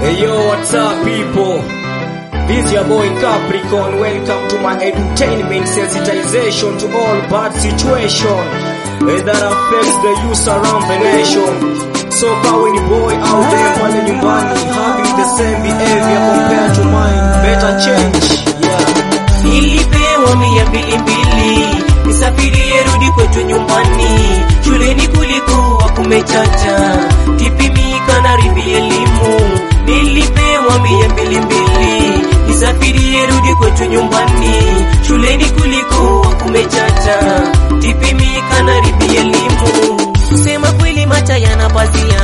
Hey yo, what's up people? This your boy Capricorn. Welcome to my entertainment sensitization to all bad situation eh, that affects the youth around the nation. So kawe ni boy out there pale nyumbani having the same behavior compared to mine, better change. Yeah. Nilipewa mia mbili mbili nisafirie rudi kwetu nyumbani. Shuleni kulikuwa kumechacha, kipimika na ribi elimu. Nilipewa mia mbili mbili nisafirie rudi kwetu nyumbani. Shuleni kulikuwa kumechacha, kipimika na ribi elimu. Kusema kweli macha yanapazia,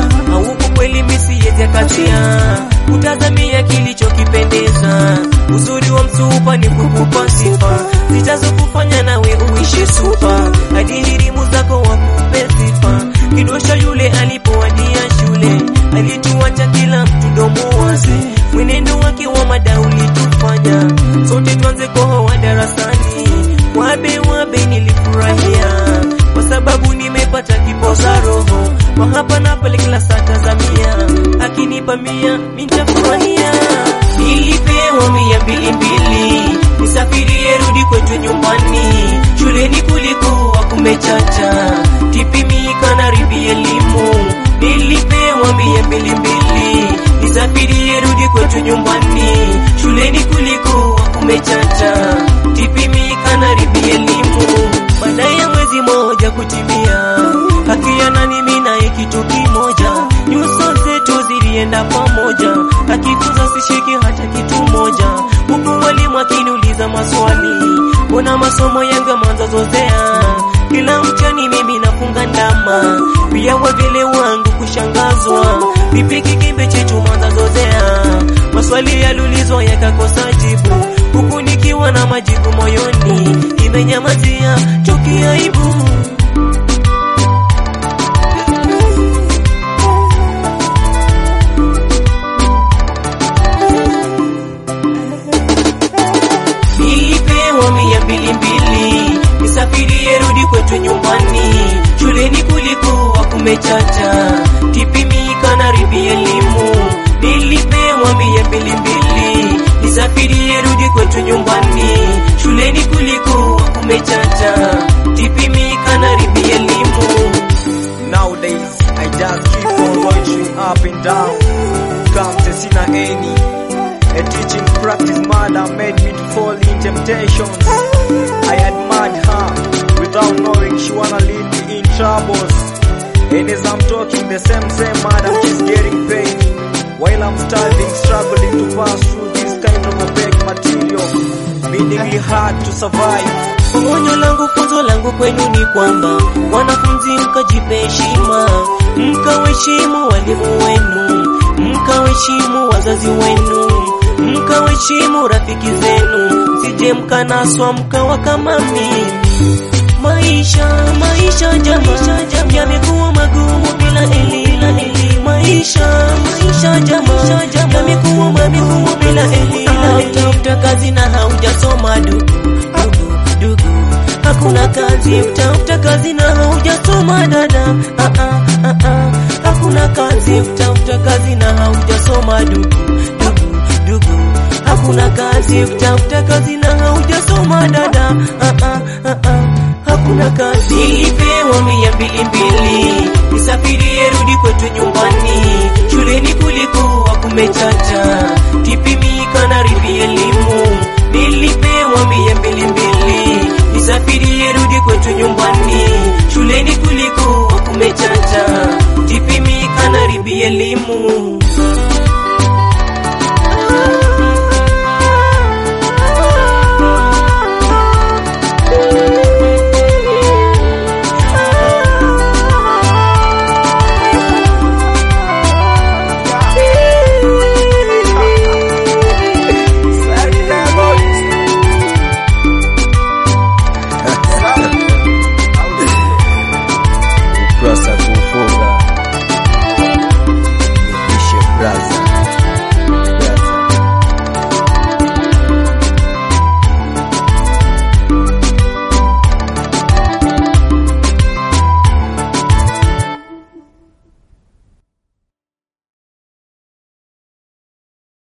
hauku kweli misiyeze katia, kutazamia kilichokipendeza. Uzuri wa msupa ni kukupa sifa zitazokufanya nawe uishe supa, hadi hirimu zako wakupe sifa. Kidosha yule alipowadia shule, alituacha kila mtu domo wazi, mwenendo wake wa mada ulitufanya sote tuanze kohoa darasani. Wabe wabe nilifurahia kwa sababu nimepata kipoza roho kwa hapa na pale kila saa tazamia, akinipa mia nitafurahia. Nilipewa mia mbili mbili nisafirie rudi kwetu nyumbani. Shuleni kulikuwa kumechacha, kipimika na ribi elimu. Nilipewa mia mbili mbili nisafirie rudi kwetu nyumbani. Shuleni kulikuwa kumechacha, kipimika na ribi elimu. Baada ya mwezi moja kutimia, hakiana ni mimi naye kitu kimoja, nyuso zetu zilienda pamoja, akifunza sishiki hata kitu moja, huku walimu akiniuliza maswali, mbona masomo yangu yameanza zozea, kila mchani mimi nafunga ndama, pia wavile wangu kushangazwa, vipi kikimbe chetu mwanza zozea, maswali yaliulizwa yakakosa jibu, huku nikiwa na majibu moyoni, imenyamazia chuki aibu. Nilipewa mia mbili mbili nisafirie rudi kwetu nyumbani. Shuleni kulikuwa kumechacha, kipimika na ribi elimu. Nilipewa mia mbili mbili nisafirie rudi kwetu nyumbani. Shuleni kulikuwa kumechacha, kipimika na ribi elimu. Nowadays, I just keep on launching up and down. Come sina any. A teaching practice mother made me to fall in temptations. I admired her without knowing she wanna lead me in troubles. And as I'm talking, the same same madam she's getting paid. While I'm starving, struggling to pass through this kind of opaque material, meaning it hard to survive. Onyo langu funzo langu kwenu ni kwamba wanafunzi mkajipe heshima, mkawaheshimu walimu wenu, mkawaheshimu wazazi wenu, mkawaheshimu rafiki zenu, msije mkanaswa mkawa kama mimi. Maisha maisha jamaa yamekuwa magumu bila elimu. Maisha maisha jamaa yamekuwa magumu bila elimu. Utafuta kazi na haujasoma dugu dugu dugu, hakuna kazi. Utafuta kazi na haujasoma dada, ah ah ah ah, hakuna kazi. Utafuta kazi na haujasoma dugu dugu dugu, hakuna kazi. Utafuta kazi na haujasoma dada, ah ah ah ah hakuna kazi. Nilipewa mia mbili mbili nisafirie rudi kwetu nyumbani. Shuleni kulikuwa kumechacha, kipimika na ribi elimu. Nilipewa mia mbili mbili nisafirie rudi kwetu nyumbani. Shuleni kulikuwa kumechacha, kipimika na ribi elimu.